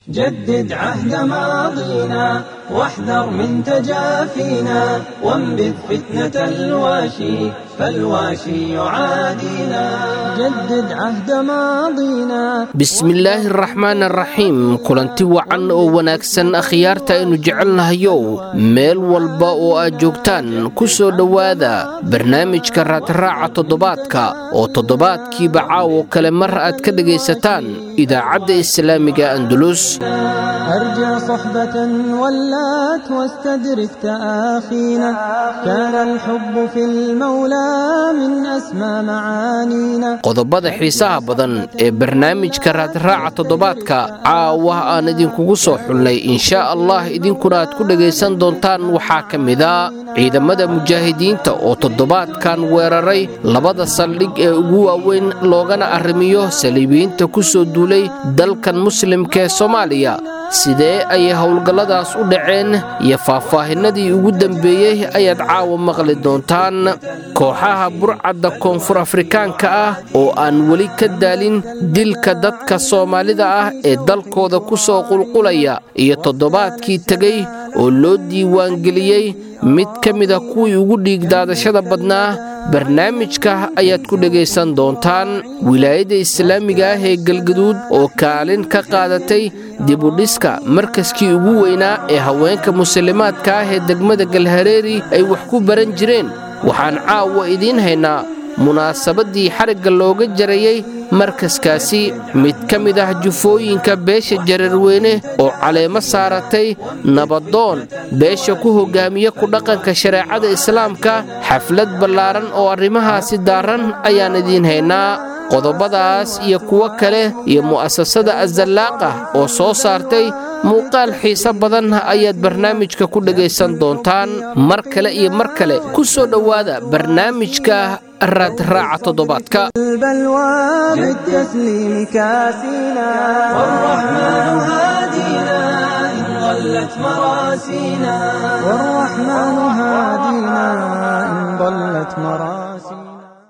جدد عهد ماضينا واحذر من تجافينا وانبذ فتنة الواشي فالواشي يعادينا جدد عهد ماضينا bismillaahi araxmaan araxiim kulanti wacan oo wanaagsan akhyaarta aynu jecelnahayow meel walba oo aad joogtaan ku soo dhowaada barnaamijka raadraaca toddobaadka oo toddobaadkiiba caawo kale mar aad ka dhegaysataan idaacadda islaamiga andulus أرجع صحبة ولات واستدرك تآخينا كان الحب في المولى من أسمى معانينا qodobada xiisaha badan ee barnaamijka raadraaca toddobaadka caawa aan idinkugu soo xulnay inshaa allah idinkuna aad ku dhegaysan doontaan waxaa ka mida ciidamada mujaahidiinta oo toddobaadkan weeraray labada saldhig ee ugu waaweyn loogana arrimiyo saliibiyiinta ku soo duulay dalkan muslimka ee soomaaliya sidee ayay howlgalladaas u dhaceen iyo faahfaahinadii ugu dambeeyey ayaad caawa maqli doontaan kooxaha burcadda koonfur afrikaanka ah oo aan weli ka daalin dilka dadka soomaalida ah ee dalkooda ku soo qulqulaya iyo toddobaadkii tegey oo loo diiwaangeliyey mid ka mida kuwii ugu dhiigdaadashada badnaa barnaamijka ayaad ku dhegaysan doontaan wilaayadda islaamiga ah ee galgaduud oo kaalin ka qaadatay dibudhiska markaskii ugu weynaa ee haweenka muslimaadka ah ee degmada galhareeri ay wax ku baran jireen waxaan caawa idiin haynaa munaasabaddii xarigga looga jarayey markaskaasi mid ka mid ah jufooyinka beesha jararweyne oo caleemo saaratay nabadoon beesha ku hoggaamiya ku dhaqanka shareecada islaamka xaflad ballaaran oo arrimahaasi daaran ayaan idiin haynaa qodobadaas iyo kuwo kale iyo mu'asasada azallaaqa oo soo saartay muuqaal xiise badan ayaad barnaamijka ku dhegaysan doontaan mar kale iyo mar kale ku soo dhowaada barnaamijka raadraaca toddobaadka البلوى بالتسليم كاسينا والرحمن هادينا إن ضلت مراسينا والرحمن هادينا إن ضلت مراسينا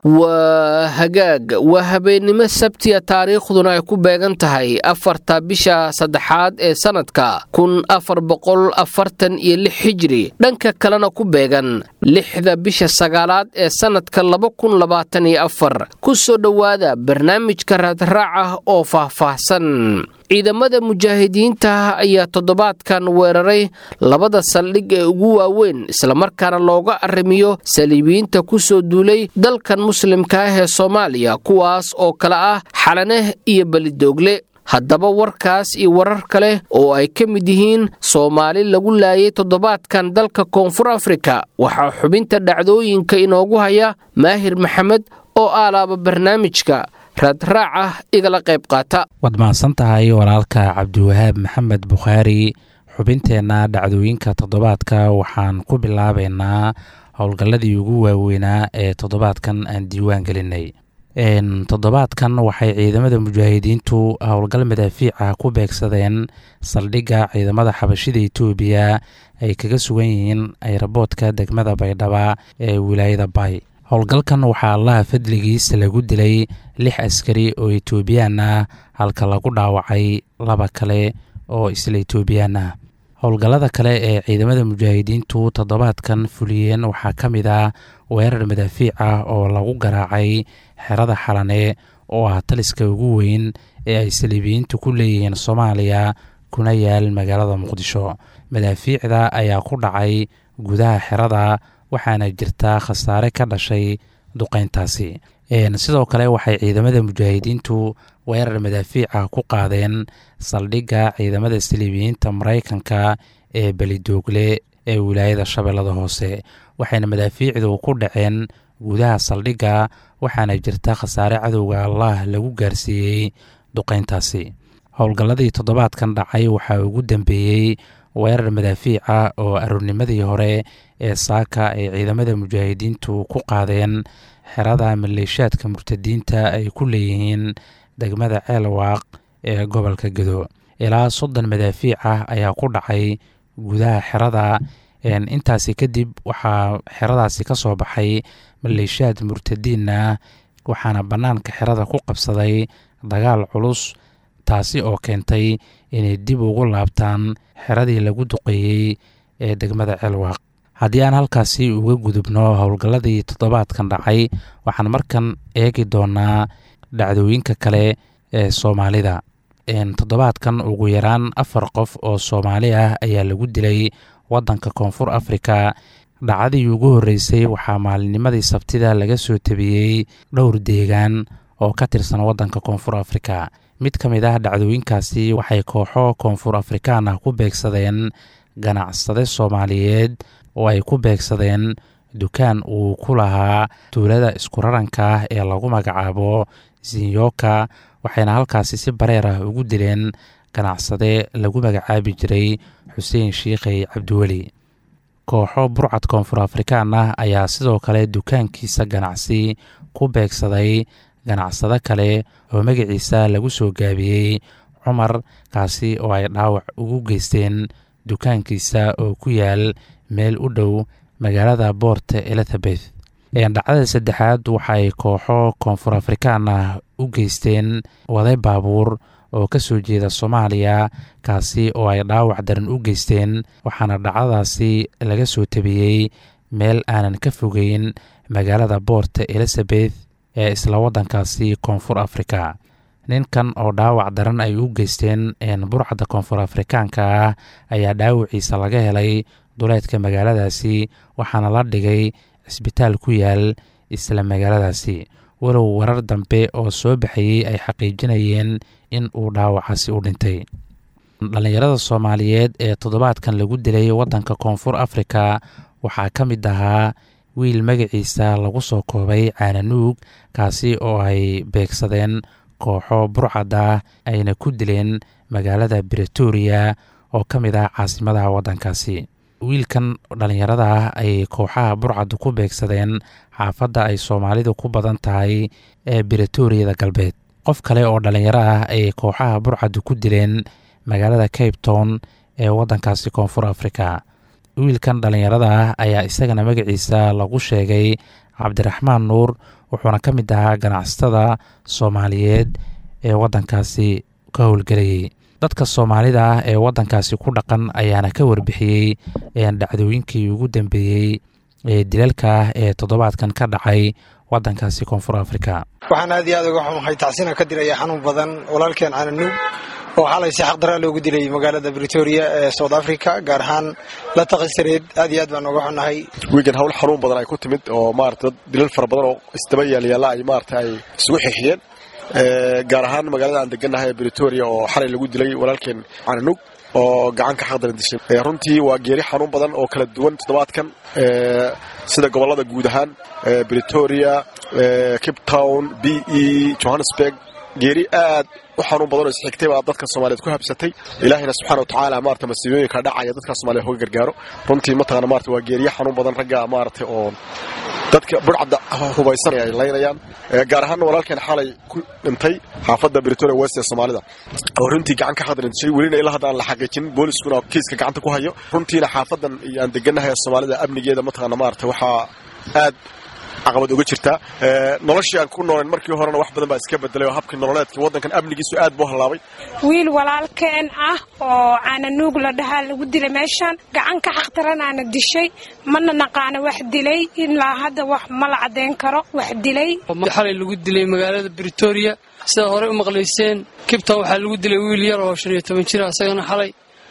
waa hagaag waa habeennimo sabtiya taariikhduna ay ku beegan tahay afarta bisha saddexaad ee sannadka kun afar boqol afartan iyo lix hijri dhanka kalena ku beegan lixda bisha sagaalaad ee sannadka laba kun labaatan iyo afar ku soo dhowaada barnaamijka raadraaca oo faahfaahsan ciidamada mujaahidiinta ayaa toddobaadkan weeraray labada saldhig ee ugu waaweyn islamarkaana looga arrimiyo saliibiyiinta ku soo duulay dalkan muslimka ah ee soomaaliya kuwaas oo kale ah xalaneh iyo belidoogle haddaba warkaas iyo warar kale oo ay ka mid yihiin soomaali lagu laayay toddobaadkan dalka koonfur afrika waxaa xubinta dhacdooyinka inoogu haya maahir maxamed oo aalaaba barnaamijka raadraaca igala qayb qaata waad mahadsan tahay walaalka cabdiwahaab maxamed bukhaari xubinteenna dhacdooyinka toddobaadka waxaan ku bilaabaynaa howlgalladii ugu waaweynaa ee toddobaadkan aan diiwaan gelinay toddobaadkan waxay ciidamada mujaahidiintu howlgal madaafiica ku beegsadeen saldhigga ciidamada xabashida etoobiya ay kaga sugan yihiin ayraboodka degmada baydhaba ee wilaayada bay howlgalkan waxaa allaha fadligiisa lagu dilay lix askari oo etoobiyaan ah halka lagu dhaawacay laba kale oo isla etoobiyaan ah howlgallada kale ee ciidamada mujaahidiintu toddobaadkan fuliyeen waxaa ka mid ah weerar madaafiic ah oo lagu garaacay xerada xalane oo ah taliska ugu weyn ee ay saliibiyiintu ku leeyihiin soomaaliya kuna yaal magaalada muqdisho madaafiicda ayaa ku dhacay gudaha xerada waxaana jirta khasaare ka dhashay duqeyntaasi sidoo kale waxay ciidamada mujaahidiintu weerar madaafiica ku qaadeen saldhigga ciidamada saliibiyiinta maraykanka ee belidoogle ee wilaayada shabeellada hoose waxayna madaafiicdu ku dhaceen gudaha saldhigga waxaana jirta khasaare cadowga allah lagu gaarsiiyey duqeyntaasi howlgalladii toddobaadkan dhacay waxaa ugu dambeeyey weerar madaafiica oo aroornimadii hore ee saaka ay ciidamada mujaahidiintu ku qaadeen xerada maleeshaadka murtadiinta ay ku leeyihiin degmada ceelwaaq ee gobolka gedo ilaa soddon madaafiic ah ayaa ku dhacay gudaha xerada intaasi kadib waxaa xeradaasi ka soo baxay maleeshaad murtadiin ah waxaana bannaanka xerada ku qabsaday dagaal culus taasi oo keentay inay dib ugu laabtaan xeradii lagu duqeeyey ee degmada ceelwaaq haddii aan halkaasi uga gudubno howlgalladii toddobaadkan dhacay waxaan markan eegi doonaa dhacdooyinka kale ee soomaalida toddobaadkan ugu yaraan afar qof oo soomaali ah ayaa lagu dilay waddanka koonfur afrika dhacdadii ugu horreysay waxaa maalinnimadii sabtida laga soo tabiyey dhowr deegaan oo ka tirsan waddanka koonfur afrika mid ka mid ah dhacdooyinkaasi waxay kooxo koonfur afrikaan ah ku beegsadeen ganacsade soomaaliyeed oo ay ku beegsadeen dukaan uu ku lahaa tuulada iskuraranka ah ee lagu magacaabo zinyoka waxayna halkaasi si bareer ah ugu dileen ganacsade lagu magacaabi jiray xuseen shiikhey cabdiweli kooxo burcad koonfur afrikaan ah ayaa sidoo kale dukaankiisa ganacsi ku beegsaday ganacsado kale oo magaciisa lagu soo gaabiyey cumar kaasi oo ay dhaawac ugu geysteen dukaankiisa oo ku yaal meel u dhow magaalada boort elizabeth dhacdada saddexaad waxaay kooxo koonfur afrikaan ah u geysteen waday baabuur oo ka soo jeeda soomaaliya kaasi oo ay dhaawac daran u geysteen waxaana dhacdadaasi laga soo tabiyey meel aanan ka fogeyn magaalada boort elizabeth ee isla waddankaasi koonfur afrika ninkan oo dhaawac daran ay u geysteen burcadda koonfur afrikaanka ah ayaa dhaawaciisa laga helay duleedka magaaladaasi waxaana la dhigay cisbitaal ku yaal isla magaaladaasi walow warar dambe oo soo baxayey ay xaqiijinayeen in uu dhaawacaasi u dhintay dhallinyarada soomaaliyeed ee toddobaadkan lagu dilay waddanka koonfur afrika waxaa ka mid ahaa wiil magaciisa lagu soo koobay caananuug kaasi oo ay beegsadeen kooxo burcada ayna ku dileen magaalada bretoria oo ka mid ah caasimadaha waddankaasi wiilkan dhallinyarada ah ay kooxaha burcaddu ku beegsadeen xaafadda ay soomaalidu ku badan tahay ee bretooriyada galbeed qof kale oo dhallinyaro ah ay kooxaha burcaddu ku dileen magaalada cape town ee waddankaasi koonfur afrika wiilkan dhallinyarada ah ayaa isagana magaciisa lagu sheegay cabdiraxmaan nuur wuxuuna ka mid ahaa ganacsatada soomaaliyeed ee waddankaasi ka howlgelayay dadka soomaalida ah ee waddankaasi ku dhaqan ayaana ka warbixiyey dhacdooyinkii ugu dambeeyey ee dilalka ah ee toddobaadkan ka dhacay waddankaasi koonfur afrika waxaan aad iyo aad uga xumahay tacsina ka diraya xanuun badan walaalkeen cananuug oo xalay si xaqdaraa loogu dilay magaalada britoria ee south africa gaar ahaan la taqisareed aad iyo aad baan uga xunnahay wiigan hawl xanuun badan ay ku timid oo maarata dad dilal fara badan oo isdaba yaalyaalla ay maarata ay isugu xixiyeen gaar ahaan magaalada aan degannahay ee britoria oo xalay lagu dilay walaalkeen cananug oo gacanka xaqdaran dishay runtii waa geeri xanuun badan oo kala duwan toddobaadkan sida gobollada guud ahaan britoria cape town b e johannesburg geeri aad u xanuun badan oo isxigtay baa dadka soomaaliyeed ku habsatay ilaahayna subxana wa tacaala maarata masiibooyinka dhacaya dadka soomaliyeed hoga gargaaro runtii mataqana maarata waa geeriye xanuun badan ragga maarata oo dadka burcadda hubaysanaya ay laynayaan gaar ahaanna walaalkeen xalay ku dhintay xaafadda britoria west ee soomaalida oo runtii gacan ka khadran dishay welina ilaa hadda aan la xaqiijin booliskuna kiiska gacanta ku hayo runtiina xaafadan iyo aan degannahay ee soomaalida amnigeeda mataqana maarata waxaa aad caqabad uga jirtaa noloshii aan ku nooleen markii horena wax badan baa iska bedelay oo habkii nololeedka waddankan amnigiisu aad buu hallaabay wiil walaalkeen ah oo caananuug la dhahaa lagu dilay meeshaan gacan ka xaqtaranaana dishay mana naqaana wax dilay ilaa hadda wax ma la caddayn karo wax dilay xalay lagu dilay magaalada britoria sidaa horey u maqlayseen kibton waxaa lagu dilay wiil yar oo shan iyo toban jira isagana xalay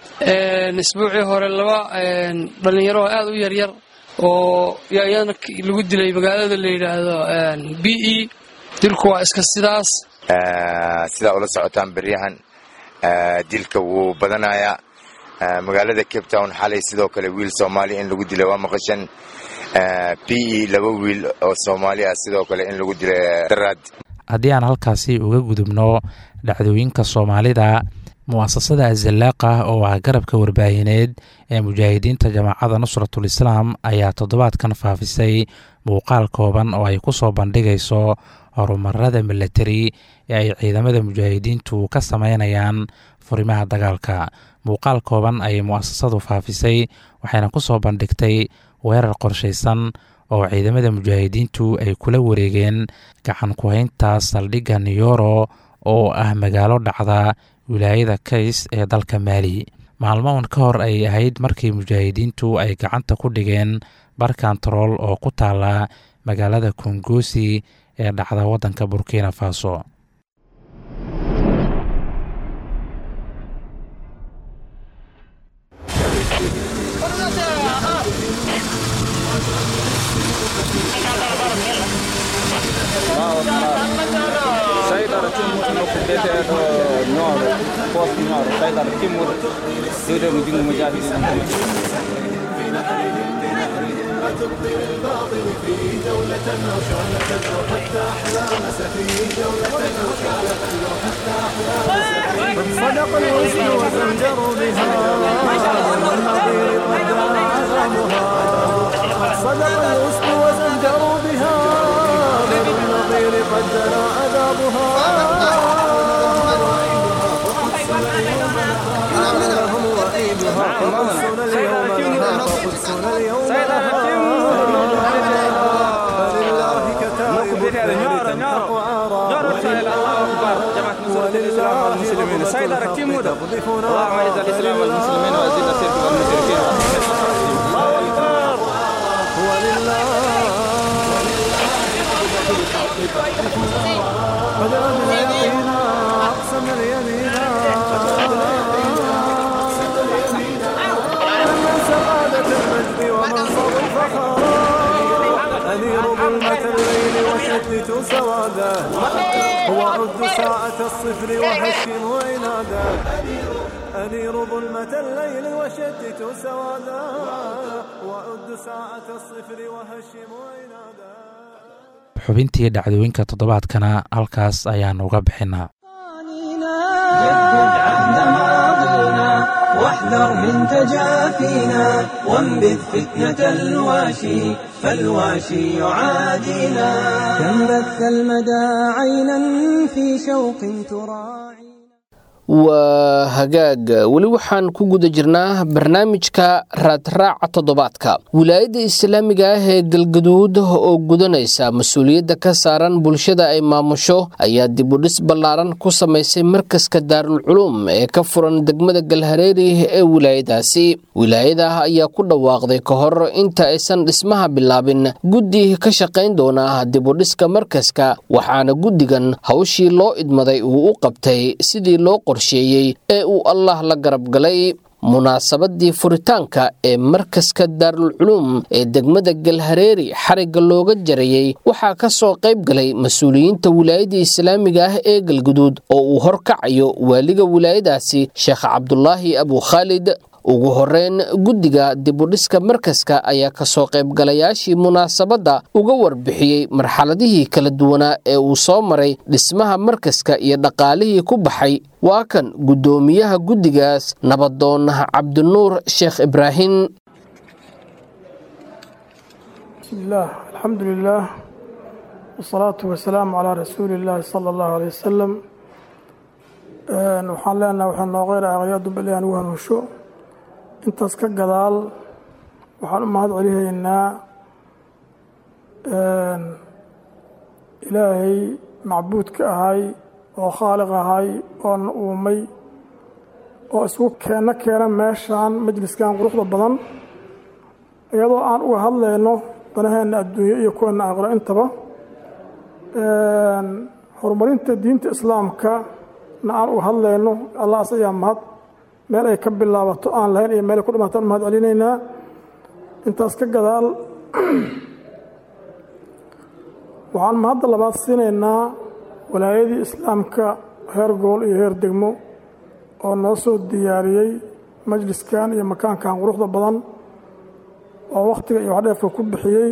isbuucii hore laba dhallinyaro oo aad u yaryar oo iyadana lagu dilay magaalada la yidhaahdo b e dilku waa iska sidaas sidaa ula socotaan beryahan dilka wuu badanayaa magaalada cape town xalay sidoo kale wiil soomaaliya in lagu dilay waa maqashan b e laba wiil oo soomaali ah sidoo kale in lagu dilay daraad haddii aan halkaasi uga gudubno dhacdooyinka soomaalida mu'asasada azallaaqa oo ah garabka warbaahineed ee mujaahidiinta jamaacadda nusratul islaam ayaa toddobaadkan faafisay muuqaal kooban oo ay ku soo bandhigayso horumarada milatari ee ay ciidamada mujaahidiintu ka sameynayaan furimaha dagaalka muuqaal kooban ayay mu'asasadu faafisay waxayna ku soo bandhigtay weerar qorshaysan oo ciidamada mujaahidiintu ay kula wareegeen gacan ku-haynta saldhigga niyoro oo ah magaalo dhacda wilaayada kays ee dalka maali maalmahan ka hor ay ahayd markii mujaahidiintu ay gacanta ku dhigeen bar kantarool oo ku taala magaalada kongosi ee dhacda waddanka burkina faso صدق الوزن وزنجروا بها والنظير قد عذابها صدق الوزن وزنجروا بها بالنظير قد دنا عذابها لهم وعيدها فقدسنا اليوم لها فقدسنا اليوم لها فلله كتائب الدهر تمحق عارا المسلمين سيد أركتين مودا اللهم اعز الإسلام والمسلمين وأذل الشرك والمشركين الله أكبر ولله بدأنا اليقين أقسم اليمين من سعادة المجد ومنصب الفخر أنير ظلمة الليل وشتت سواده هو عد ساعة الصفر وهشم وعنادا أنير ظلمة الليل وشتت سوادا وعد ساعة الصفر وهشم وعنادا xubintii dhacdooyinka toddobaadkana halkaas ayaan uga bixinaa جدد عهد ماضينا واحذر من تجافينا وانبذ فتنة الواشي فالواشي يعادينا كم بث المدى عينا في شوق تراعي waa hagaag weli waxaan ku guda jirnaa barnaamijka raadraaca toddobaadka wilaayadda islaamiga ah ee galgaduud oo gudanaysa mas-uuliyadda ka saaran bulshada ay maamusho ayaa dibudhis ballaaran ku samaysay markaska daarulculuum ee ka furan degmada galhareeri ee wilaayadaasi wilaayada ayaa ku dhawaaqday ka hor inta aysan dhismaha bilaabin guddi ka shaqayn doona dibudhiska markaska waxaana guddigan hawshii loo idmaday uu u qabtay sidii loo qorsheeyey ee uu allah la garab galay munaasabadii furitaanka ee markaska daarulculuum ee degmada galhareeri xarigga looga jarayey waxaa ka soo qayb galay mas-uuliyiinta wilaayadda islaamiga ah ee galguduud oo uu horkacayo waaliga wilaayadaasi sheekh cabdulaahi abu khaalid ugu horeyn guddiga dibudhiska markaska ayaa kasoo qaybgalayaashii munaasabadda uga warbixiyey marxaladihii kala duwanaa ee uu soo maray dhismaha markaska iyo dhaqaalihii ku baxay waa kan guddoomiyaha guddigaas nabadoon cabdinuur sheekh ibraahim بسم الله الحمد لله والصلاة والسلام على رسول الله صلى الله عليه وسلم waxaan leenaha waxaa noo qeyra aqliyadu bali aan ugu hanuusho intaas ka gadaal waxaan u mahad celihaynaa ilaahay macbuudka ahay oo khaaliq ahay oo na uumay oo isku keenno keena meeshaan majliskan quruxda badan iyadoo aan uga hadlayno danaheenna adduunyo iyo kuweena aqlo intaba horumarinta diinta islaamka na aan uga hadlayno allaas ayaa mahad meel ay ka bilaabato aan lahayn iyo meel ay ku dhimaato aan mahad celinaynaa intaas ka gadaal waxaan mahadda labaad siinaynaa walaayadii islaamka heer gool iyo heer degmo oo noo soo diyaariyey majliskan iyo makaankan quruxda badan oo wakhtiga iyo waxdheefka ku bixiyey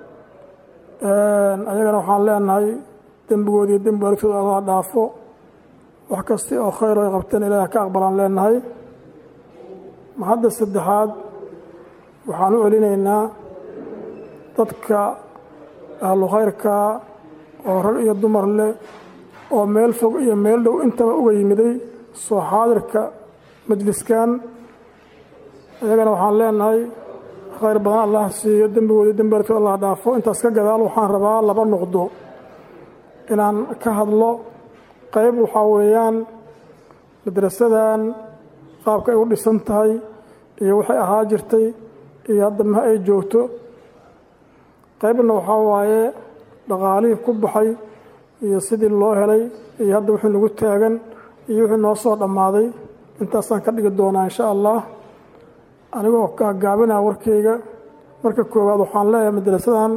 ayagana waxaan leenahay dembigoodi iyo dembi waalidkooda allah dhaafo wax kasta oo khayr ay qabteen ilaah ka aqbalaan leenahay mahadda saddexaad waxaan u celinaynaa dadka ahlu khayrka oo rag iyo dumar leh oo meel fog iyo meel dhow intaba uga yimiday soo xaadirka majliskan iyagana waxaan leenahay khayr badan allah siiyo dembigooda dembi waalidkooda allah dhaafo intaas ka gadaal waxaan rabaa laba nuqdo inaan ka hadlo qayb waxaa weeyaan madrasadan qaabka ay u dhisan tahay iyo waxay ahaa jirtay iyo hadda ma ay joogto qaybna waxaa waaye dhaqaalihii ku baxay iyo sidii loo helay iyo hadda wixii nagu taagan iyo wixii noo soo dhammaaday intaasaan ka dhigi doonaa insha allah anigoo gaagaabinaa warkayga marka koowaad waxaan leeyahay madrasadan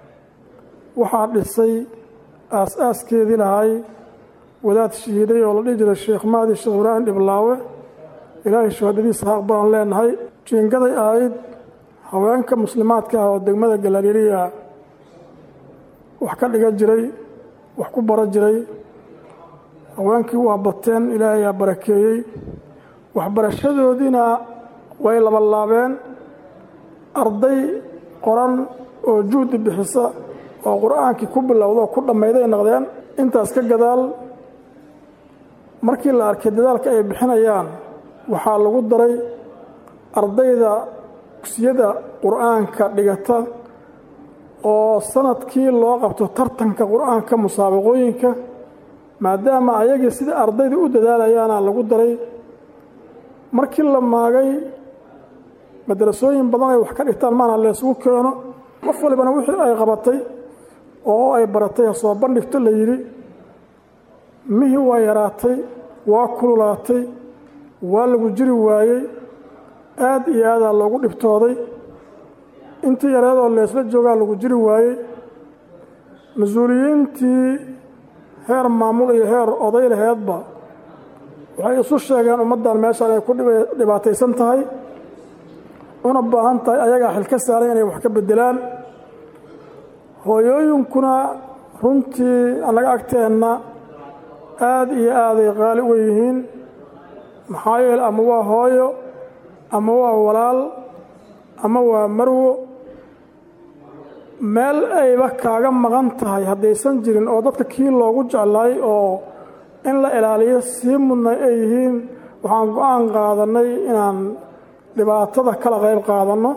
waxaa dhisay aas-aaskeedii lahay wadaad shahiiday oo la dhihi jiray sheekh mahdi sheekh ibraahim dhiblaawe ilaahay shuhadadiisa ha aqbalaan leenahay jiingaday ahayd haweenka muslimaadka ah oo degmada galaliiliya wax ka dhigan jiray wax ku bara jiray haweenkii waa bateen ilaahay aa barakeeyey waxbarashadoodiina way labalaabeen arday qoran oo juhdi bixisa oo qur-aankii ku bilowda oo ku dhammayday noqdeen intaas ka gadaal markii la arkay dadaalka ay bixinayaan waxaa lagu daray ardayda dugsiyada qur-aanka dhigata oo sanadkii loo qabto tartanka qur-aanka musaabaqooyinka maadaama ayagii sida ardayda u dadaalayaana lagu daray markii la maagay madrasooyin badan ay wax ka dhigtaan maana laysugu keeno qof walibana wixii ay qabatay oo ay baratay ha soo bandhigto la yidhi mihii waa yaraatay waa kululaatay waa lagu jiri waayey aad iyo aadaa loogu dhibtooday intii yareedoo leesla joogaa lagu jiri waayey mas-uuliyiintii heer maamul iyo heer oday laheedba waxay isu sheegeen ummaddan meeshaan ay ku dhibaataysan tahay una baahan tahay ayagaa xil ka saaran inay wax ka beddelaan hooyooyinkuna runtii annaga agteenna aad iyo aaday qaali uga yihiin maxaa yeele ama waa hooyo ama waa walaal ama waa marwo meel ayba kaaga maqan tahay haddaysan jirin oo dadka kii loogu jeclaay oo in la ilaaliyo sii mudnay ay yihiin waxaan go-aan qaadannay inaan dhibaatada kala qayb qaadanno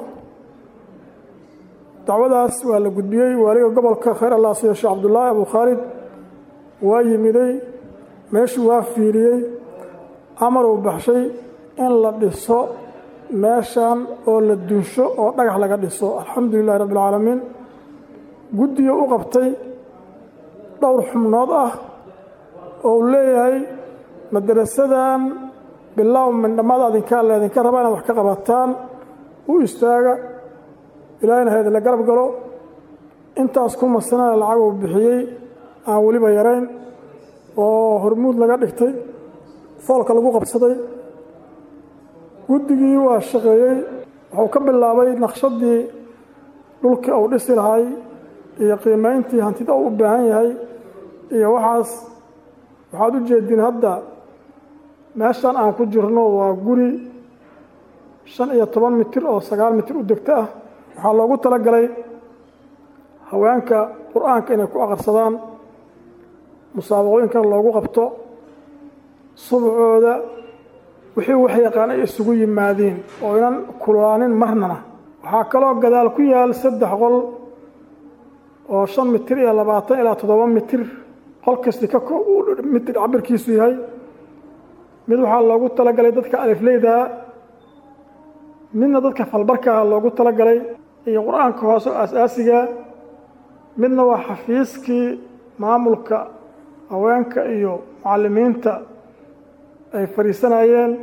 dacwadaas waa la gudbiyey waaliga gobolka khayr allah siyo sheekh cabdullaahi abu khaalid waa yimiday meeshuu waa fiiriyey amaruu baxshay in la dhiso meeshan oo la dunsho oo dhagax laga dhiso alxamdu lilahi rabbi alcaalamiin guddiga u qabtay dhowr xubnood ah oo uu leeyahay madarasadan bilow mindhamada adinkaa leedinka rabaa inaad wax ka qabataan u istaaga ilaahayna haydinla garab galo intaas ku masanana lacag uu bixiyey aan weliba yarayn oo hormuud laga dhigtay foolka lagu qabsaday guddigii waa shaqeeyey wuxuu ka bilaabay naqshadii dhulkii uu dhisi lahay iyo qiimayntii hantida uu u baahan yahay iyo waxaas waxaad u jeediin hadda meeshan aan ku jirno waa guri shan iyo toban mitir oo sagaal mitir u degto ah waxaa loogu talagalay haweenka qur-aanka inay ku aqarsadaan musaabaqooyinkana loogu qabto subcooda wixii wax yaqaan ay isugu yimaadiin oo inan kulaanin marnana waxaa kaloo gadaal ku yaal saddex qol oo shan mitir iyo labaatan ilaa toddoba mitir qol kasti ka mitir cabirkiisu yahay mid waxaa loogu talagalay dadka alifleydaa midna dadka falbarkaa loogu talagalay iyo qur-aanka hoose oo aas-aasiga midna waa xafiiskii maamulka haweenka iyo mucallimiinta ay fadhiisanayeen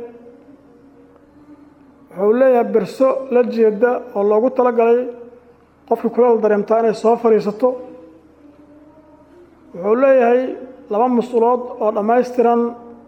wuxuu leeyahay berso la jeeda oo loogu talagalay qofkii kuleel dareemtaa inay soo fadhiisato wuxuu leeyahay laba mas-uulood oo dhammaystiran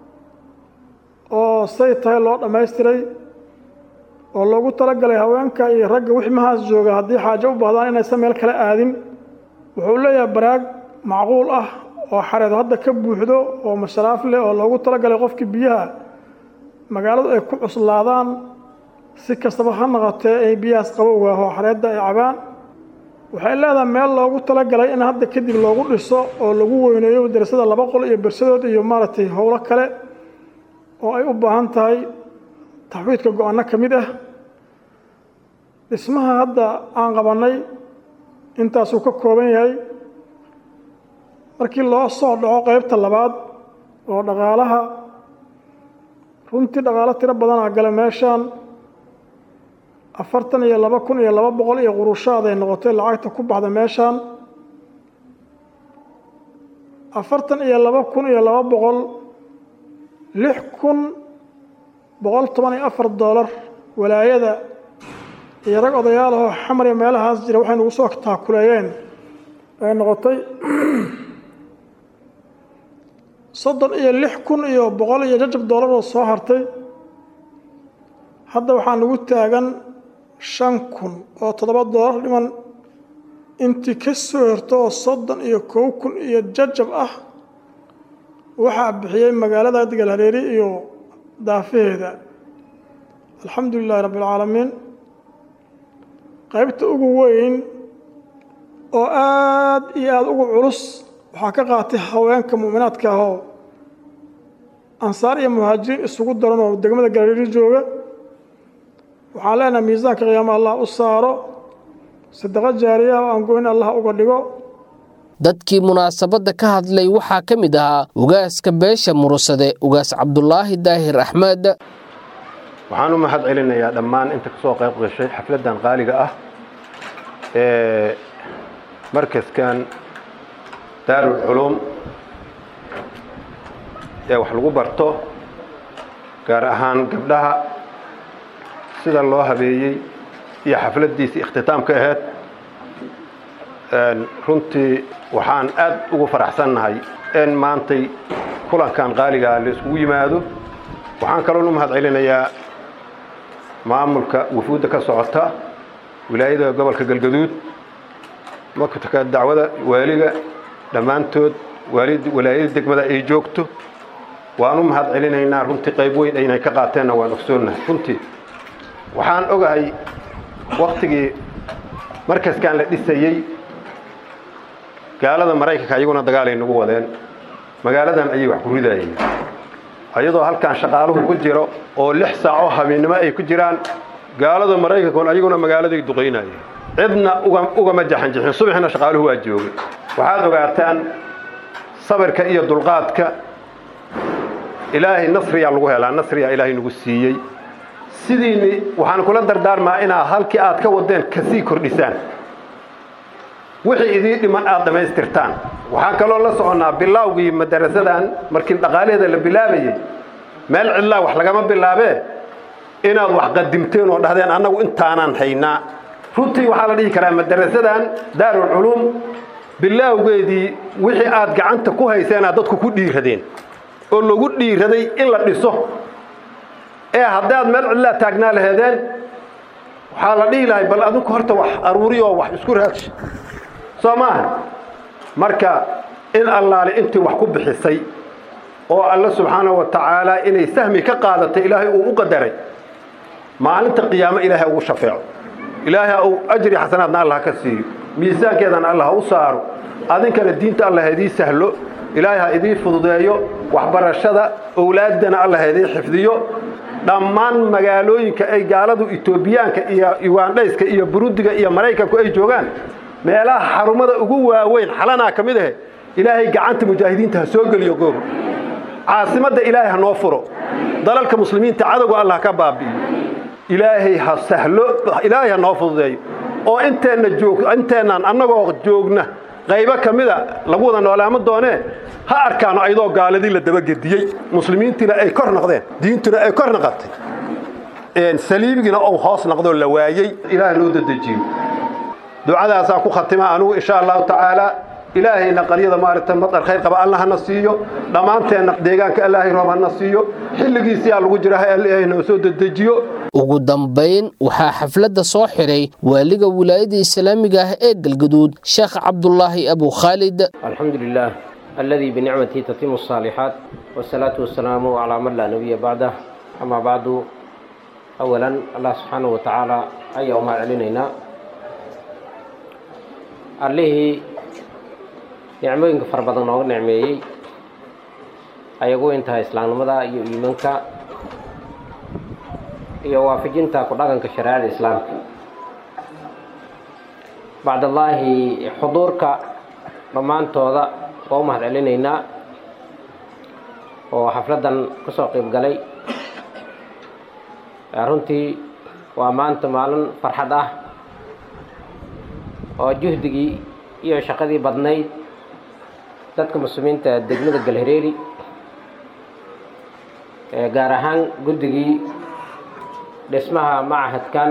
oo say tahay loo dhammaystiray oo loogu talagalay haweenka iyo ragga wixmahaas jooga haddii xaajo u baahdaan inaysan meel kala aadin wuxuu leeyahay baraag macquul ah oo xareed hadda ka buuxdo oo masharaaf leh oo loogu talagalay qofkii biyaha magaaladu ay ku cuslaadaan si kastaba ha noqotee ay biyahaas qabowga oo xareedda ay cabaan waxay leedahay meel loogu talagalay in hadda kadib loogu dhiso oo lagu weyneeyo madrasada laba qol iyo bersadood iyo maaragtay howlo kale oo ay u baahan tahay taxwiidka go-aanno ka mid ah dhismaha hadda aan qabannay intaasuu ka kooban yahay markii loo soo dhaco qaybta labaad oo dhaqaalaha runtii dhaqaalo tiro badanaa gala meeshaan afartan iyo laba kun iyo laba boqol iyo qurushaad ay noqotay lacagta ku baxda meeshaan afartan iyo laba kun iyo laba boqol lix kun boqol toban iyo afar doolar walaayada iyo rag odayaal ahoo xamar iyo meelahaas jira waxay nagu soo taakuleeyeen ay noqotay soddon iyo lix kun iyo boqol iyo jajab doolar oo soo hartay hadda waxaa nagu taagan shan kun oo toddoba doolar dhiman intii ka soo horto oo soddon iyo kow kun iyo jajab ah waxaa bixiyey magaalada galhareeri iyo daafaheeda alxamdu lilaahi rabbi alcaalamiin qaybta ugu weyn oo aad iyo aada ugu culus waxaa ka qaatay haweenka mu'minaadka ahoo ansaar iyo muhaajiriin isugu daran oo degmada galhareeri jooga waxaan leenahay miisaanka qiyaama allah u saaro sadaqo jaariya oo aan goyn allah uga dhigo dadkii munaasabadda ka hadlay waxaa ka mid ahaa ugaaska beesha murusade ugaas cabdulaahi daahir axmed waxaan u mahad celinayaa dhammaan inta ka soo qayb gashay xafladdan qaaliga ah ee markaskan daarul culuum ee wax lagu barto gaar ahaan gabdhaha sida loo habeeyey iyo xafladdiisii ikhtitaamka ahayd runtii waxaan aad ugu faraxsannahay in maantay kulankan qaaligaa la iskugu yimaado waxaan kaloon u mahad celinayaa maamulka wufuudda ka socota wilaayada gobolka galgaduud maktabka dacwada waaliga dhammaantood walaayada degmada ay joogto waan u mahad celinaynaa runtii qayb weyn aynay ka qaateenna waan ogsoonnahay runtii waxaan ogahay waktigii markaskan la dhisayey gaalada maraykanka ayaguna dagaalay nagu wadeen magaaladan ayay wax ku ridaayeen ayadoo halkan shaqaaluhu ku jiro oo lix saacoo habeennimo ay ku jiraan gaalada maraykankoon ayaguna magaaladay duqaynayeen cidna ugama jaxanjixin subaxina shaqaaluhu waa joogay waxaad ogaataan sabirka iyo dulqaadka ilaahay nasriyaa lagu helaa nasriyaa ilaahay nagu siiyey sidiini waxaan kula dardaarmaa inaad halkii aad ka wadeen kasii kordhisaan wixii idii dhiman aad dhammaystirtaan waxaan kaloo la soconnaa bilaawgii madarasadan markii dhaqaalaheeda la bilaabayey meel cidlaa wax lagama bilaabee inaad wax qadimteen oo dhahdeen annagu intaanaan haynaa runtii waxaa la dhihi karaa madarasadan daarul culuum bilaawgeedii wixii aad gacanta ku hayseenaad dadku ku dhiiradeen oo lagu dhiiraday in la dhiso ee haddaad meel cidlaa taagnaa laheedeen waxaa la dhihi lahay bal adinku horta wax aruuri oo wax isku raaji soo maaha marka in allaale intii wax ku bixisay oo alle subxaanahu wa tacaala inay sahmi ka qaadatay ilaahay uu u qadaray maalinta qiyaamo ilaahay ugu shafeeco ilaahay uu ajri xasanaadna allah ka siiyo miisaankeedana allah ha u saaro adinkana diinta allah ha idii sahlo ilaahay ha idii fududeeyo waxbarashada owlaaddana allah ha idii xifdiyo dhammaan magaalooyinka ay gaaladu etoobiyaanka iyo ugandhayska iyo burudiga iyo maraykanku ay joogaan meelaha xarumada ugu waaweyn xalanaa ka mid ahe ilaahay gacanta mujaahidiinta ha soo geliyo goor caasimadda ilaahay ha noo furo dalalka muslimiinta cadowga allah ka baabi'iyo ilaahay ha sahlo ilaahay ha noo fududeeyo oo inteenna joog inteennaan annagoo joogna qaybo ka mida lagu wada noolaamo doonee ha arkaano ayadoo gaaladii la dabagediyey muslimiintiina ay kor noqdeen diintuna ay kor noqotay saliibigina uu hoos noqdoo la waayey ilaahay noo dadejiyo ducadaasaan ku khatima anugu insha allahu tacaala ilaahayna qaryada maaragtay madar khayr qaba allah hana siiyo dhammaanteenna deegaanka ilaahay roob hana siiyo xilligiisiyaa lagu jira ha ilaahay noo soo dedejiyo ugu dambayn waxaa xafladda soo xiray waaliga wilaayada islaamiga ah ee galgaduud sheekh cabdulaahi abu khaalid الحمد لله الذي بنعمته تتم الصالحات والصلاة والسلام على من لا نبي بعده أما بعد أولا الله سبحانه وتعالى أي ما علينا allihii nicmooyinka fara badan nooga nicmeeyey ayagu intaha islaamnimada iyo iimanka iyo waafajinta ku dhaqanka shareecada islaamka bacdallaahi xuduurka dhammaantooda waa u mahad celinaynaa oo xafladdan ka soo qayb galay runtii waa maanta maalin farxad ah oo juhdigii iyo shaqadii badnayd dadka muslimiinta degmada galhareeri gaar ahaan guddigii dhismaha machadkan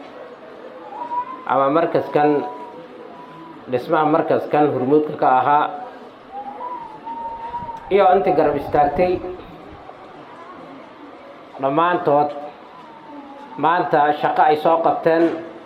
ama markaskan dhismaha markaskan hurmuudka ka ahaa iyo intii garab istaagtay dhammaantood maanta shaqo ay soo qabteen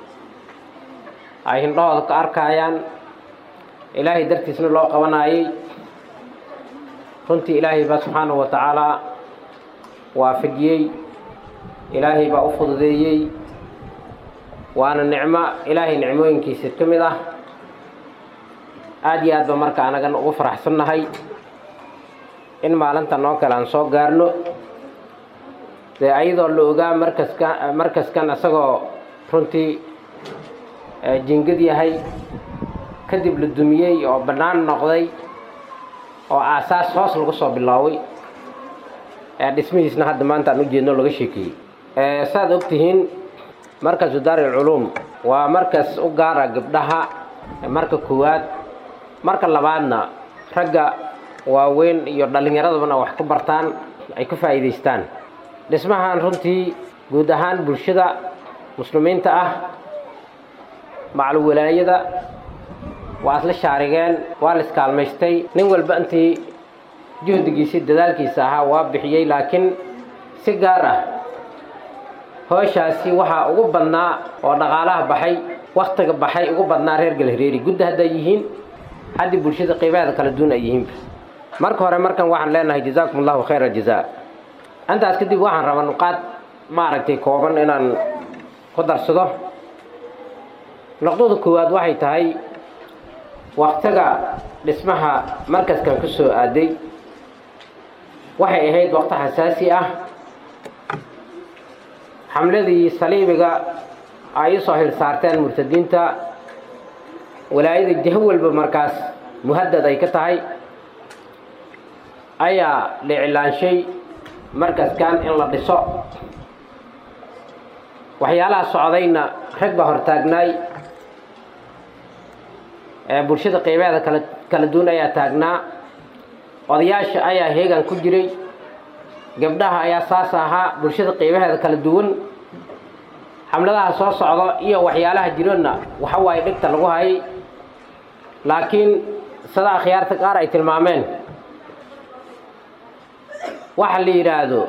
ay hindhahooda ka arkayaan ilaahay dartiisna loo qabanayay runtii ilaahay baa subxaanahu wa tacaalaa waafajiyey ilaahay baa u fududeeyey waana nicmo ilaahay nicmooyinkiisa ka mid ah aada iyo aad ba marka anagan ugu faraxsannahay in maalinta noo kale aan soo gaarno dee ayadoo la ogaa markaska markaskan isagoo runtii jingad yahay kadib la dumiyey oo bannaan noqday oo aasaas hoos lagu soo bilaabay dhismihiisna hadda maanta aan u jeedno laga sheekeeyey saaad og tihiin markasu daari alculuum waa markas u gaara gabdhaha marka koowaad marka labaadna ragga waaweyn iyo dhallinyaradabana wax ku bartaan ay ku faa'iidaystaan dhismahan runtii guud ahaan bulshada muslimiinta ah maclu walaayada waa isla shaarigeen waa la iskaalmaystay nin walba intii juhdigiisii dadaalkiisa ahaa waa bixiyey laakiin si gaar ah hooshaasi waxaa ugu badnaa oo dhaqaalaha baxay waktiga baxay ugu badnaa reer galhareeri gudda hadday yihiin haddii bulshada qiibaheeda kala duwan ay yihiinba marka hore markan waxaan leenahay jazaakum allahu khayra jazaa intaas kadib waxaan rabaa nuqaad maaragtay kooban inaan ku darsado noqdada koowaad waxay tahay waktiga dhismaha markaskan ku soo aaday waxay ahayd waqti xasaasi ah xamladii saliibiga ay usoo hil saarteen murtadiinta walaayada jaho walba markaas muhadad ay ka tahay ayaa la iclaanshay markaskan in la dhiso waxyaalaha socdayna rag baa hortaagnaay bulshada qiibaheeda kala kala duwan ayaa taagnaa odayaasha ayaa heegan ku jiray gabdhaha ayaa saas ahaa bulshada qiibaheeda kala duwan xamladaha soo socdo iyo waxyaalaha jirona waxa waaye dhigta lagu hayay laakiin sida akhyaarta qaar ay tilmaameen waxa la yidhaahdo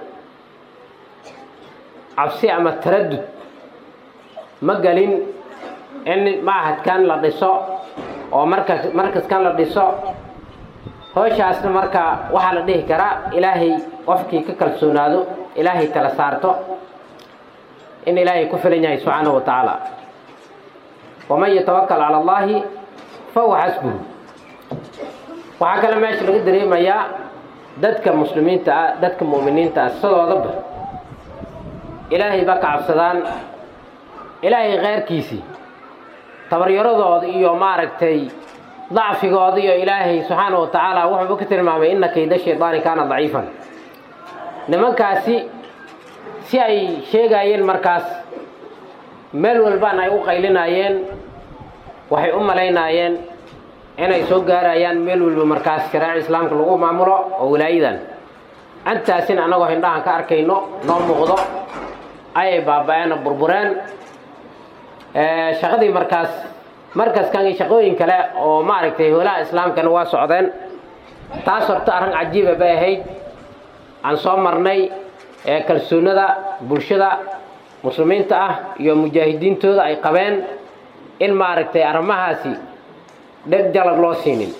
cabsi ama taradud ma gelin in machadkan la dhiso oo markas markaskan la dhiso hooshaasna marka waxaa la dhihi karaa ilaahay qofkii ka kalsoonaado ilaahay tala saarto in ilaahay ku filan yahay subxaanahu wa tacaala waman yatawakal cala allahi fahuwa xasbuhu waxaa kale meesha laga dareemayaa dadka muslimiinta ah dadka mu'miniinta ah sidoodaba ilaahay ba ka cabsadaan ilaahay kheyrkiisii tabaryaradooda iyo maaragtay dacfigooda iyo ilaahay subxaana wa tacaala wuxuuba ka tilmaamay ina kayda shaydaani kaana daciifan nimankaasi si ay sheegaayeen markaas meel walbana ay u qaylinaayeen waxay u malaynaayeen inay soo gaarayaan meel walba markaas shareeca islaamka lagu maamulo oo walaayadan intaasina annagoo hindhahan ka arkayno noo muuqdo ayay baaba-een oo burbureen shaqadii markaas markaskan iyo shaqooyin kale oo maaragtay holaha islaamkana waa socdeen taas horta arrin cajiiba bay ahayd aan soo marnay ee kalsoonada bulshada muslimiinta ah iyo mujaahidiintooda ay qabeen in maaragtay arrimahaasi dheg jalag loo siinin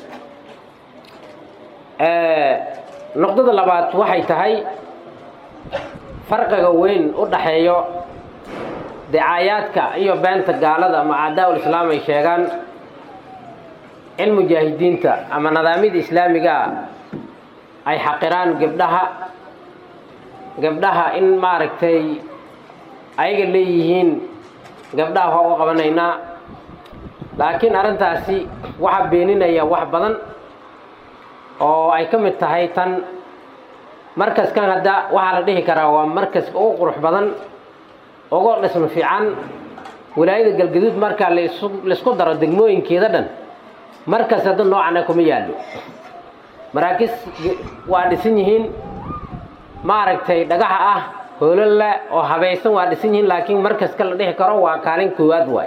noqdada labaad waxay tahay farqiga weyn u dhaxeeyo dicaayaadka iyo beenta gaalada ama cadaa-ul islaam ay sheegaan in mujaahidiinta ama nidaamyada islaamigaa ay xaqiraan gabdhaha gabdhaha in maaragtay ayaga leeyihiin gabdhaha waa u qabanaynaa laakiin arrintaasi waxaa beeninaya wax badan oo ay ka mid tahay tan markaskan hadda waxaa la dhihi karaa waa markaska ugu qurux badan ugu dhismo fiican wilaayada galgaduud marka laisku daro degmooyinkeeda dhan markas hadda noocana kuma yaallo maraakis waa dhisan yihiin maaragtay dhagaxa ah hoololle oo habaysan waa dhisan yihiin laakiin markaska la dhihi karo waa kaalin koowaad waay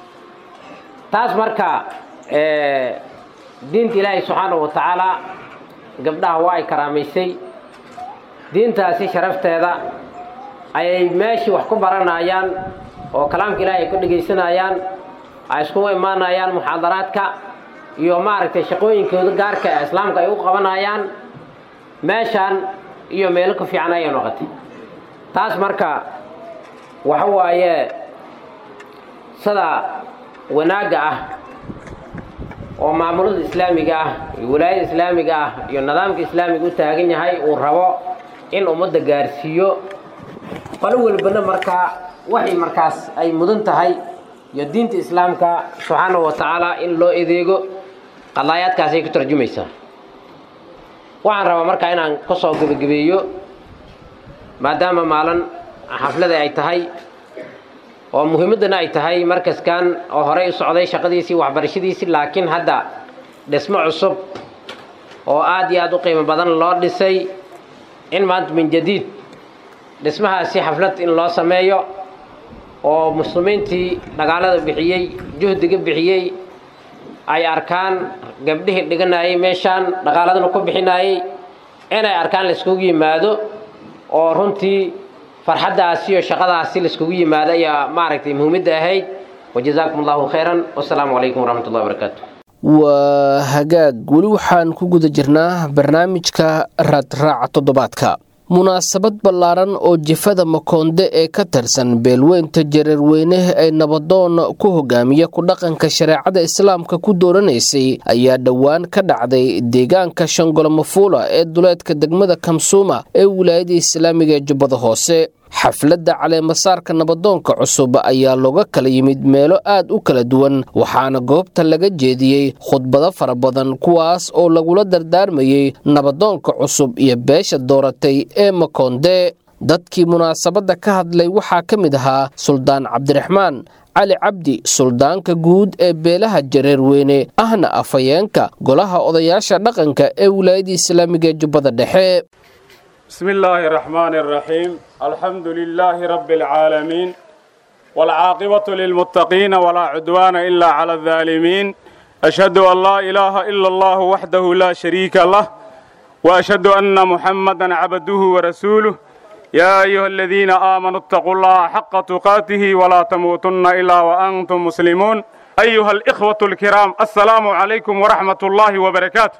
taas marka diinta ilaahay subxaanahu wa tacaala gabdhaha waa ay karaamaysay diintaasi sharafteeda ayay meeshii wax ku baranayaan oo kalaamka ilaahay ay ku dhegaysanayaan ay iskugu imaanayaan muxaadaraadka iyo maaragtay shaqooyinkooda gaarka ee islaamka ay u qabanayaan meeshaan iyo meelo ku fiican ayay noqotay taas marka waxa waaye sida wanaagga ah oo maamulada islaamiga ah iyo walaayada islaamiga ah iyo nidaamka islaamiga u taagan yahay uu rabo in ummadda gaarsiiyo qolo walbana markaa waxay markaas ay mudan tahay iyo diinta islaamka subxaanahu wa tacaala in loo edeego qadaayaadkaasay ku tarjumaysaa waxaan rabaa markaa inaan ka soo gebagabeeyo maadaama maalin xaflada ay tahay oo muhiimaddana ay tahay markaskan oo horey u socday shaqadiisii waxbarashadiisii laakiin hadda dhismo cusub oo aad iyo aad u qiimo badan loo dhisay in maanta min jadiid dhismahaasi xaflad in loo sameeyo oo muslimiintii dhagaalada bixiyey juhdiga bixiyey ay arkaan gabdhihii dhiganayay meeshaan dhaqaaladana ku bixinayay inay arkaan laiskugu yimaado oo runtii farxaddaasi iyo shaqadaasi laiskugu yimaado ayaa maaragtay muhiimadda ahayd wajazaakum allahu khayran wasalaamu calaykum waraxmat ullahi wabarakaatu waa hagaag weli waxaan ku guda jirnaa barnaamijka raadraaca toddobaadka munaasabad ballaaran oo jifada makoonde ee ka tirsan beelweynta jareerweyne ee nabadoon ku hogaamiya ku dhaqanka shareecada islaamka ku dooranaysay ayaa dhowaan ka dhacday deegaanka shangolomafuula ee duleedka degmada kamsuuma ee wilaayada islaamiga ee jubbada hoose xafladda caleemasaarka nabadoonka cusub ayaa looga kala yimid meelo aad u kala duwan waxaana goobta laga jeediyey khudbado fara badan kuwaas oo lagula dardaarmayey nabadoonka cusub iyo beesha dooratay ee makoonde dadkii munaasabadda ka hadlay waxaa ka mid ahaa suldaan cabdiraxmaan cali cabdi suldaanka guud ee beelaha jareerweyne ahna afhayeenka golaha odayaasha dhaqanka ee wilaayada islaamiga ee jubbada dhexe بسم الله الرحمن الرحيم الحمد لله رب العالمين والعاقبة للمتقين ولا عدوان إلا على الظالمين أشهد أن لا إله إلا الله وحده لا شريك له وأشهد أن محمدا عبده ورسوله يا أيها الذين آمنوا اتقوا الله حق تقاته ولا تموتن إلا وأنتم مسلمون أيها الإخوة الكرام السلام عليكم ورحمة الله وبركاته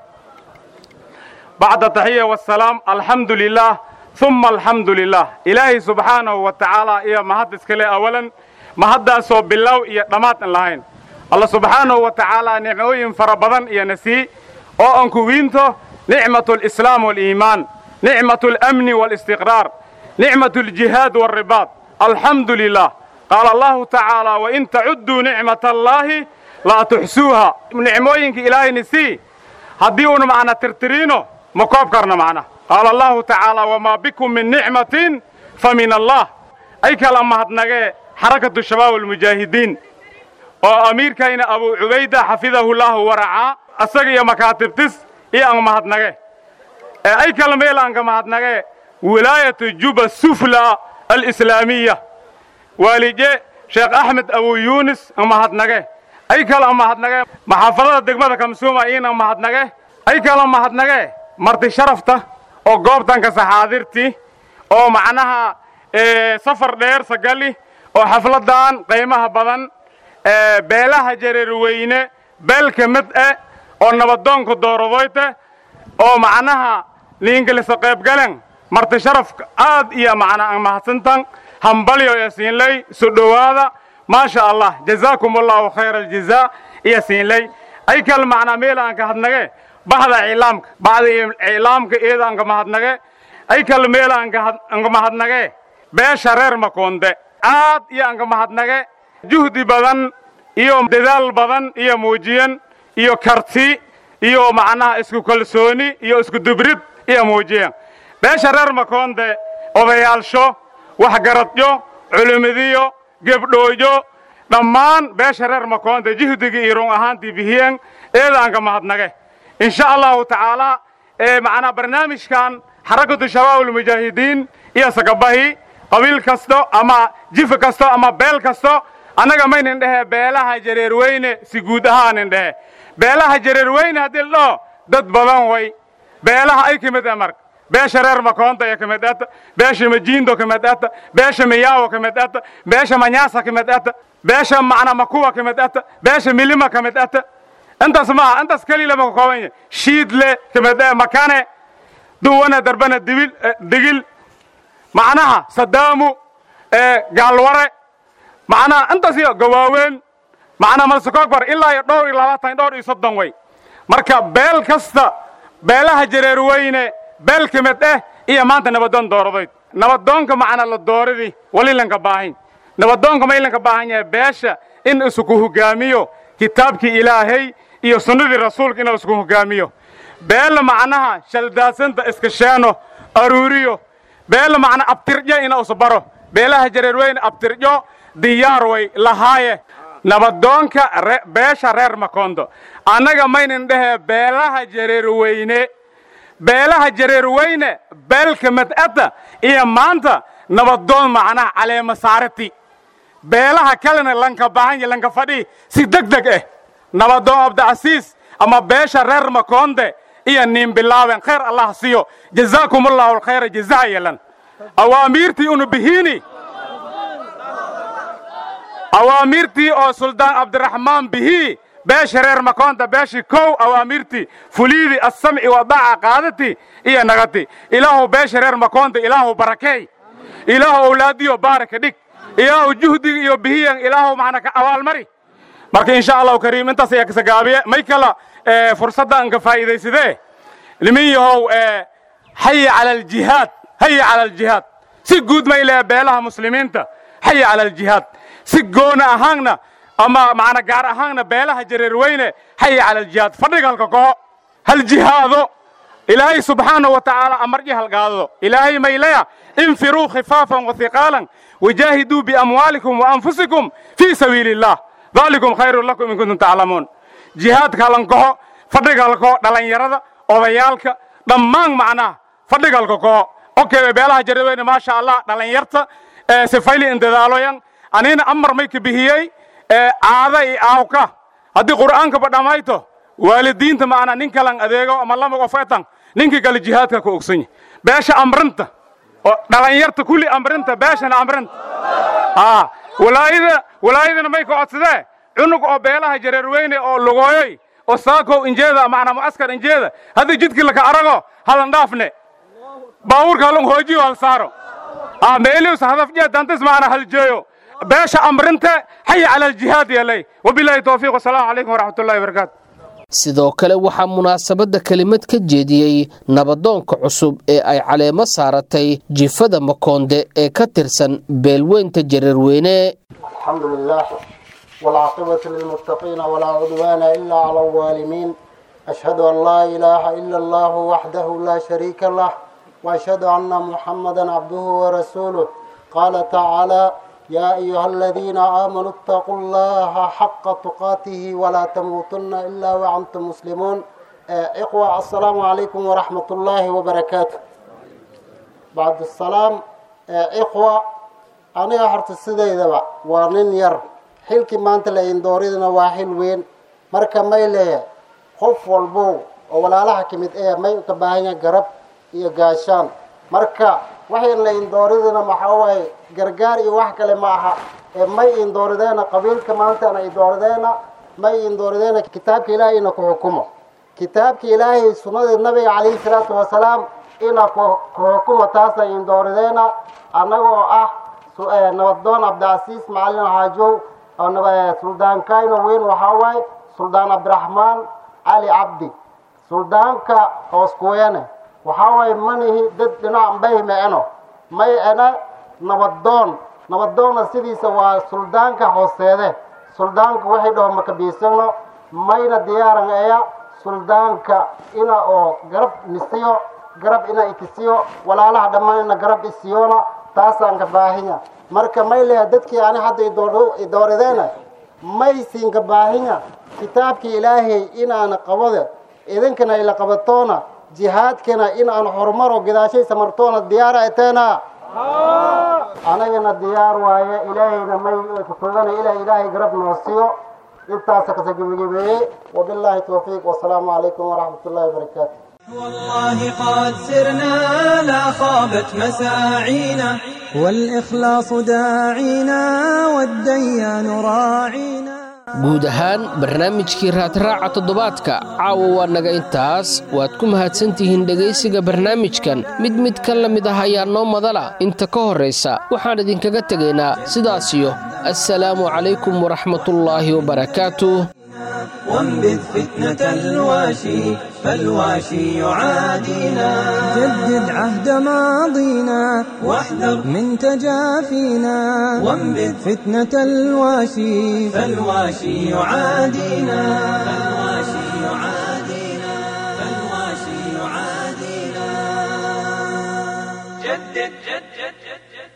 بعد التحية والسلام الحمد لله ثم الحمد لله إلهي سبحانه وتعالى إيا مهد اسكالي أولا مهد أسو بالله إيا دمات اللهين الله سبحانه وتعالى نعموين فربضان إيا نسي أو أنكو وينتو نعمة الإسلام والإيمان نعمة الأمن والاستقرار نعمة الجهاد والرباط الحمد لله قال الله تعالى وإن تعدوا نعمة الله لا تحسوها نعموينك إلهي نسي هديون معنا ترترينو مكوب كرنا معنا قال الله تعالى وما بكم من نعمة فمن الله أي كلام هتنجى حركة الشباب المجاهدين وأمير كاين أبو عبيدة حفظه الله ورعاه أسقي مكاتب تس إيه أن مهتنجى أي كلام يلا أنك مهتنجى ولاية جوبا السفلى الإسلامية والجي شيخ أحمد أبو يونس أن مهتنجى أي كلام مهتنجى محافظة دقمة كمسومة إيه أن مهتنجى أي كلام مهتنجى marti sharafta oo goobtanka saxaadirtii oo macnaha safar dheer sagali oo xafladan qiimaha badan beelaha jareerweyne beelka mid eh oo nabadoonka doorodoyte oo macnaha liingalisa qaybgalen marti sharaf aad iyo macnaa mahadsantan hambalyo iyo siinley soo dhowaada maasha allah jazaakum allahu khayra aljazaa iyo siinley ay kal macnaa meel aan ka hadnage bahda iclaamka bahda iclaamka iyada anka mahadnage ay kal meel anka mahadnage beesha reer makoonde aad iyo anka mahadnage juhdi badan iyo dadaal badan iyo muujiyan iyo karti iyo macnaha isku kalsooni iyo isku dubrid iyo muujiyan beesha reer makoonde odayaalsho waxgaradyo culimadiyo gebdhooyo dhammaan beesha reer makoonta jihdigii iyo run ahaantii bihiyeen eedaanka mahadnage insha allahu tacaalaa ee macnaa barnaamijkan xarakatu shabaab ulmujaahidiin iyo sagabahi qabiil kasto ama jifi kasto ama beel kasto annaga maynin dhehe beelaha jareerweyne si guud ahaanin dhehe beelaha jareerweyne haddii la dhaho dad badan way beelaha ay ka mid amar beesha reer makoonta ayaa ka mid ata beesha majiindo ka mid ata beesha miyaawo ka mid ata beesha manyaasa ka mid ata beesha macna makuwa ka mid ata beesha milima ka mid ata intaas maaha intaas keliya lama ka kooban yahay shiidle ka mid ah makane duwana darbana dibil digil macnaha sadaamu gaalware macnaha intaas iyo gawaaween macnaa malsakogbar ilaa iyo dhowr iyo labaatan dhowr iyo soddon way marka beel kasta beelaha jareerweyne beel ka mid ah iyo maanta nabadoon dooradoyd nabadoonka macnaa la dooradii wali lanka baahin nabadoonka ma ilanka baahan yahay beesha in isku hogaamiyo kitaabkii ilaahay iyo sunnadii rasuulka inuu isku hogaamiyo beella macnaha shaldaasanta iskasheeno aruuriyo beella macnaa abtirjo ina usbaro beelaha jareerweyne abtirjo diyaar way lahaaye nabadoonka beesha reer makondo annaga maynin dhehee beelaha jareerweyne beelaha jareerweyne beelka mad'adda iyo maanta nabadoon macnaha caleema saarati beelaha kalena lanka bahanya lanka fadhi si deg deg ah nabadoon abdicasiis ama beesha reer makonde iyo niin bilaaben khayr allah siyo jazaakum allahu alkhayra jazaa yelan awaamiirtii unu bihiini awaamiirtii oo suldaan cabdiraxmaan bihii beesha reer makoonta beeshii kow awaamiirtii fuliidii assamci wadaaca qaadati iyo nagati ilaahu beesha reer makoonta ilaahu barakeey ilaahu awlaadiyo baaraka dhig ilaahu juhdiga iyo bihiyan ilaahu macna ka abaalmari marka insha allahu kariim intaas ayaa kasagaabiye may kala fursadda aan ka faa'iidaysadee nimin yahow xaya cala aljihaad haya cala aljihaad si guud may lehe beelaha muslimiinta xaya cala aljihaad si goona ahaanna ama macna gaar ahaanna beelaha jareerweyne xaya cala aljihaad fadhiga halka koho hal jihaado ilaahay subxaanahu wa tacaala amarji halgaadado ilaahay mayleya infiruu khifaafan wathiqaalan wajaahiduu biamwaalikum waanfusikum fii sabiili illah dalikum khayrun lakum in kuntum taclamuun jihaadka halankoho fadhiga halkoho dhallinyarada odayaalka dhammaan macnaha fadhiga halka koho okay beelaha jareerweyne maasha allah dhallinyarta sifayli indadaaloyan anina amar may ka bihiyey caada i aawka haddii qur'aankaba dhammayto waalidiinta maana nin kalan adeego ama lama qof etan ninkii kale jihaadka ku ogsan beesha amrinta oo dhallinyarta kulli amrinta beeshana amrinta aa walaayada walaayadana may ka codsadee cunug oo beelaha jareerweyne oo lugooyoy oo saakow injeeda macnaa mucaskar injeeda haddii jidkii laka arago halan dhaafne baabuurka halan hoojiyo hal saaro aa meelius hadaf jeedantis macnaa hal jeeyo beesha amrinta xaya cala aljihaad yeelay wabilaahi towfiiq wasalaamu calaykum waraxmat ullahi wabarakaatu sidoo kale waxaa munaasabadda kelimad ka jeediyey nabadoonka cusub ee ay caleemo saaratay jifada makoonde ee ka tirsan beelweynta jareerweyne alxamdu lilah waalcaaqibatu lilmuttaqiina walaa cudwaana ila cala alwaalimiin ashhadu an laa ilaaha ila allahu waxdahu laa shariika lah waashhadu anna muxamadan cabduhu warasuuluh qaala tacaala يا أيها الذين آمنوا اتقوا الله حق تقاته ولا تموتن إلا وأنتم مسلمون إخوة السلام عليكم ورحمة الله وبركاته بعد السلام إخوة أنا هرت السيدة دبا وانين ير حلكي ما أنت لين دوريدنا واحد وين مركا ميلة خوف والبو ولا لها كميت إيه ما يكباهين قرب إيه قاشان مركا waxay la indooridina maxaa waaye gargaar iyo wax kale ma aha ee may indoorideyna qabiilka maantana indoorideyna may indoorideyna kitaabka ilaahayna ku xukumo kitaabka ilaahay sunnadii nabiga calayhi salaatu wasalaam ina ku xukumo taasa indoorideyna annagoo ah nabadoon cabdicasiis macalin xaajow oo suldaankayno weyn waxaa waaye suldaan cabdiraxmaan cali cabdi suldaanka hoos kuweene waxaa waaye manihi dad dhinac mbay meeno may ena nabadoon nabadoonna sidiisa waa suldaanka hooseede suldaanka waxay dhaho makabiisano mayna diyaaran eya suldaanka ina oo garab nisiyo garab ina ikisiyo walaalaha dhammaan ina garab isiyona taasaan ka baahinya marka may leha dadkii ani hadda idooradeena may siinka baahinya kitaabkii ilaahay inaana qabode idinkana ila qabatoona jihaadkana in aan horumaro gadaashay samartoona diyaara eteena anagana diyaar waaye ilaahayna may kutugana ilaa ilaahay garab noo siiyo intaasa kasa gebagabeeyey wabilaahi towfiiq wasalaamu calaykum waraxmat ullahi wabarakaatu والله قد سرنا لا خابت مساعينا والإخلاص داعينا والديان راعينا guud ahaan barnaamijkii raadraaca toddobaadka caawa waa naga intaas waad ku mahadsantihiin dhegaysiga barnaamijkan mid mid ka la mid ah ayaa noo madala inta ka horraysa waxaan idinkaga tegaynaa sidaasiyo assalaamu calaykum waraxmatullaahi wabarakaatuh وانبذ فتنة الواشي فالواشي يعادينا جدد عهد ماضينا واحذر من تجافينا وانبذ فتنة الواشي فالواشي يعادينا فالواشي يعادينا فالواشي يعادينا جدد جدد جدد